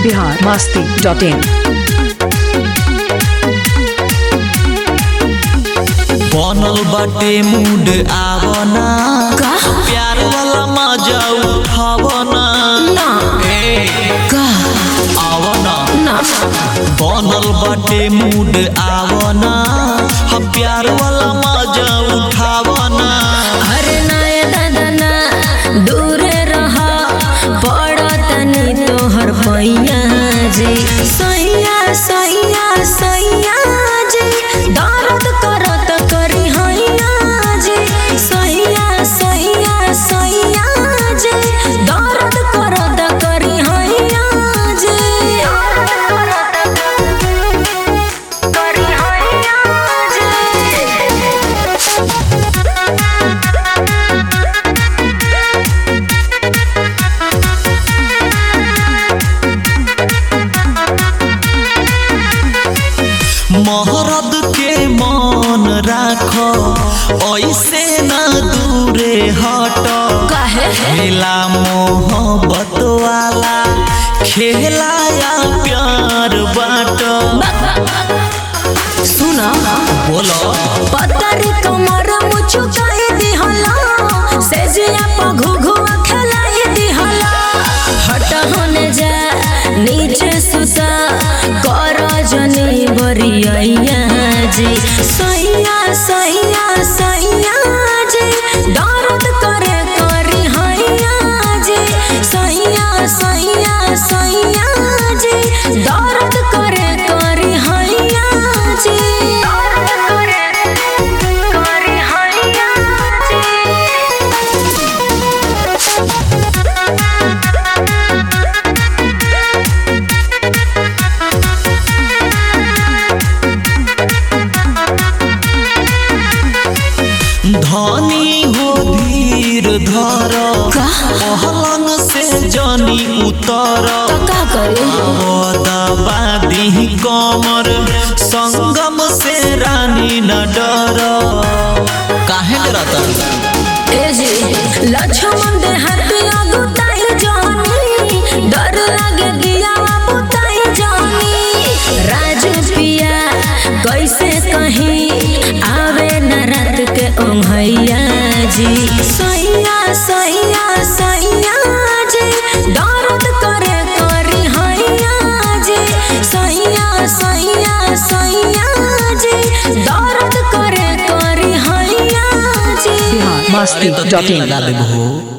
Bihar Masti dot in बनल बाटे mood आवना का? प्यार वाला मजा उठावना ना ए का आवना ना बनल बाटे मूड आवना हम प्यार वाला मजा उठावना अरे ना ये दादा ना दूरे रहा बड़ा तनी तोहर पैया जी सैया सैया सैया जी दर्द करत करी हैया जी सैया सैया सैया जी दर्द करत करी हैया जी करी हैया जी महरद के मन राख ऐसे न दूरे हट काहे खेला मोहब्बत वाला खेला या प्यार बाट सुना बोलो पतरी कमर मुचुकाई दिहला से जिया प घुघुआ खेलाई दिहला हट होने जा नीचे सुता कर जनी बरिया जी सैया सैया सैया जी दर्द करे करी हैया जी सैया सैया सैया जी दर्द करे करी हैया जी दर्द करे करी हैया जी धनी हो धीर धर का? पहलंग से जनी उतर का करे दबादी कमर संगम से रानी न डर काहे डरता ए जी लक्ष्मण दे हटिया गुताई जानी डर लागे दिया बुताई जानी राजू पिया कैसे कहीं आवे न रात के ओंघैया जी सैया सैया सैया जी दर्द करे करी हैया जी सैया सैया सैया जी दर्द करे करी हैया जी बिहार मस्ती अरे तो डॉट तेल इन लगा देबहो